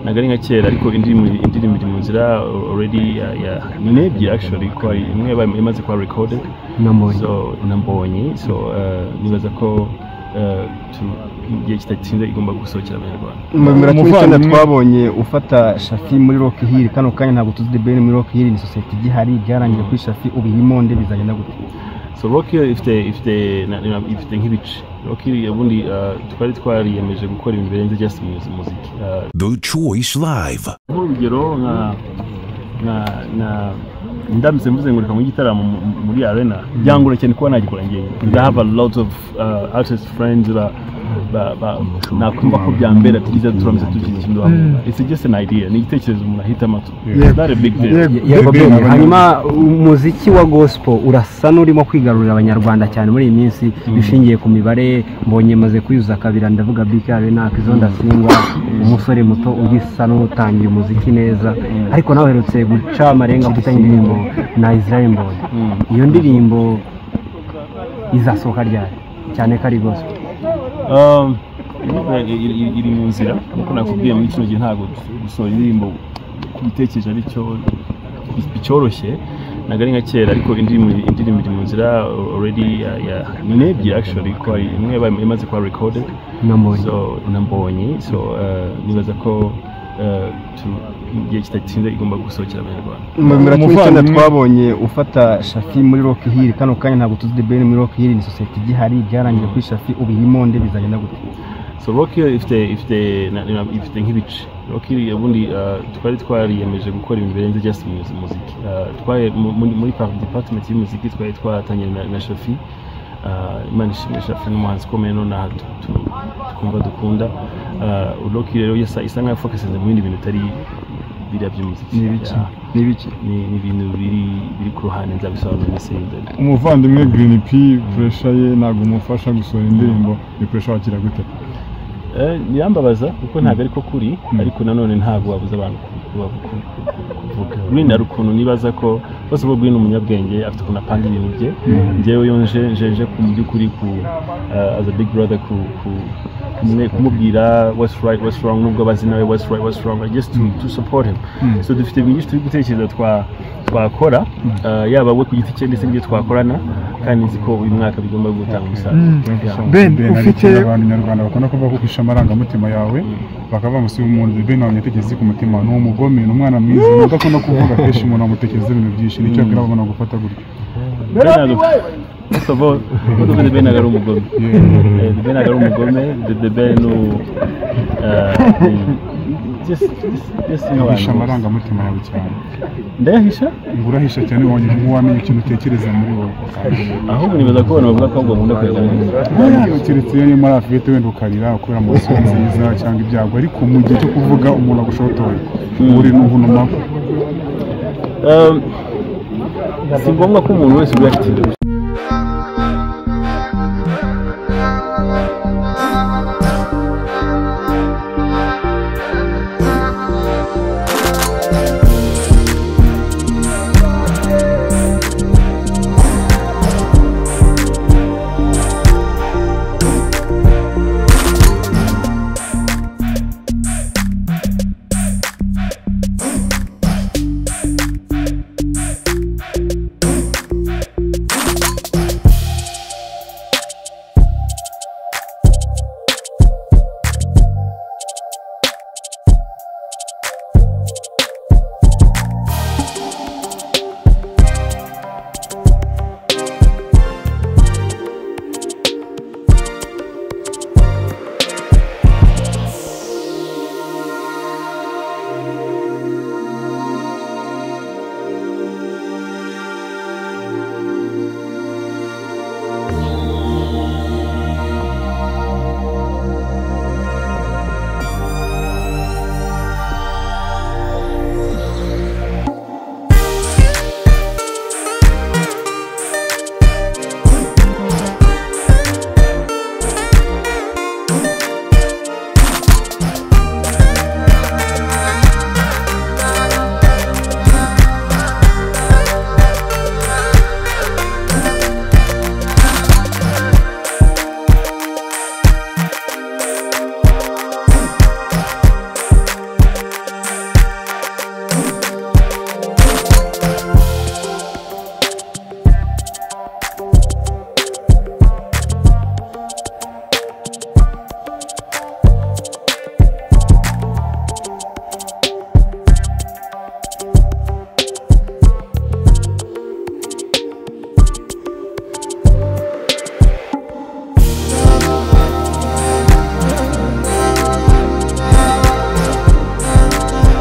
ntabwo ari nka kera ariko indirimbo iri mu nzira already nebye actually ko imwe imaze kuba recorded Nambonye. so nambonye so eh, nibaza ko eh, tu- mu gihe kitatinze igomba gusohokera abanyarwanda Mu Umuvandimwe. icyenda twabonye ufata shafi muri rock hill kano kanya ntabwo tuzi the ben muri rock hill ni sosiyete igihari byarangiye kuri shafi ubu imonde bizagenda gute so rock hill ifite ifite na- na- ifite nk'ibice rock hill ubundi eh, twari twariyemeje gukora ibintu birenze just muzi- muziki Eh, The Choice Live. nk'urugero nka nka nka ndamutse mvuze ngo reka mu gitaramo mu- mu- muri arena byangora cyane kuba nagikora njyewe i have a lot of uh, artist friends ba ba- ba- nakumva ko byambera tugize turamutse tugize ikintu hamwe it's just an idea ni igitekerezo umuntu ahitamo Yeah. that a big deal Yego, Ben, yego Ben, abanyarwanda. hanyuma umuziki wa gospel urasa n'urimo kwigarurira abanyarwanda cyane muri iyi minsi bishingiye ku mibare mbonye maze kwiyuza kabira ndavuga bk arena kizondo singwa umusore muto ugisa n'utangiye umuziki neza ariko nawe uherutse guca amarenga mfitanye indirimbo na israel mbonye iyo ndirimbo izasohoka ryari cyane ko ari gospel Um, iri- iri iri- iri mu nzira nkuko nakubwiye muri kino gihe ntabwo gusohora indirimbo ku bitekerezo ari cyo bicyoroshye ntabwo ari nka kera ariko indirimbo indirimbo iri mu nzira already ya- ya nebye actually ko hari imwe iba imaze kuba recorded nambonye so nambonye so eh, nibaza ko eh, tu- mu gihe kitatinze igomba gusohokera abanyarwanda mu bihumbi bibiri na cumi n'icyenda Umuvandimwe. twabonye ufata shafi muri rock hill kano kanya ntabwo tuzi the ben muri rock hill ni sosiyete igihari byarangiye kuri shafi ubu imonde bizagenda gute so rock hill ifite ifite na- na- ifite nk'ibice rock hill ubundi eh, twari twariyemeje gukora ibintu birenze just muzi- muziki Eh, twari mu- muri muri par- department y'umuziki twari twatangiye na, na shafi Eh, imana ishimwe shafi n'umuhanzi ukomeye nonaha tu- tu- twumva dukunda Eh, rock hill rero isa isa nkaho focusinze mu bindi bintu bitari biriya by'umuziki Yeah. ni ibiki ni ni ibintu biri biri ku ruhande nzabisobanura ndetse imbere umuvandimwe Green P puresha ye ntabwo umufasha gusohora indirimbo ni puresha wakira gute Eh, birambabaza kuko ntabwo ariko kuri ariko nanone ntabwo wabuza abantu ku- ku- ku- ku- ku- kuvuga Green hari ukuntu nibaza ko bose bo Green ni umunyabwenge afite ukuntu apanga ibintu bye njyewe yo nje nje nje ku mu by'ukuri ku eh, as a big brother ku ku- kumwe- kumubwira what's right what's wrong nubwo abazi nawe what's right what's wrong just to, to support him so dufite byinshi turi gutekereza twa twakora eh, yaba we ku giti cye ndetse n'ibyo twakorana kandi nzi ko uyu mwaka bigomba gutanga umusaruro Yeah. Ben, ufite- ufite abantu nyarwanda bakunda kuvuga ko uhisha amarangamutima yawe bakaba bamusiba umuntu Ben wamutekereza ku mutima ni umugome ni umwana mwiza nubwo akunda kuvuga kenshi umuntu amutekereza ibintu byinshi nicyo yakwira abantu gufata gutyo Bernardo, first of all, uravuga The Ben ntabwo ari umugome. Eh, The Ben ntabwo ari umugome, The- The Ben u- eh, ni- just- just- just ni abantu uhisha bose. amarangamutima yawe cyane Ndayahisha? ngo urahisha cyane wongeye nk'uwamenya ikintu utekereza muri wowe ahubwo nibaza ko abantu bavuga ko ahubwo nkunda kureba neza keretse iyo muri afite wenda ukarira kubera amaso nziza cyangwa ibyago ariko mu gihe cyo kuvuga umuntu agushotoye uri n'ubunuma Um, si ngombwa ko umuntu wese uvuga ati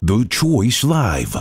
to Choice Live.